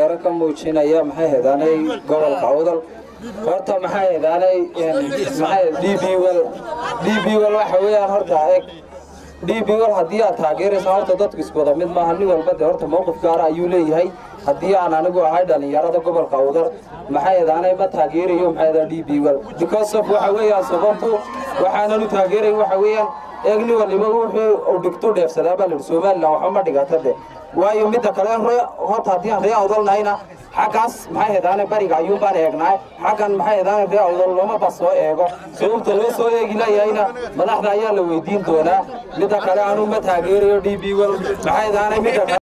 taageero ka muujinaya maxay hedaanay gobolka awdal horta maxay hedaanay maxay d b wel d b wel waxa weeyaan horta eg d b wel haddii aad taageeraysa horta dadku isku wada mid maaha nin walba dee horta mowqif gaara ayuu leeyahay haddii aan anigu ahay dhallinyarada gobolka awdal maxay hedaanay ma taageerayo maxay hedaa d b wel because of waxa weeyaan sababtu waxaanan u taageerayn waxa weeyaan eegni waliba wuxuu uu dhigtu dheefsadaa baa lihi somalilan waxba ma dhigata de waayo midda kale horta haddii aan ree awdalnahayna xaggaas maxay hedaane bariga ayuun baan eegnaay xaggan maxay hedaane ree awdal looma ba soo eego sababta loo soo eegi layahayna madaxda ayaa la weydiin doonaa midda kale anuu ma taageerayo d b wel maxay hedaane midda kale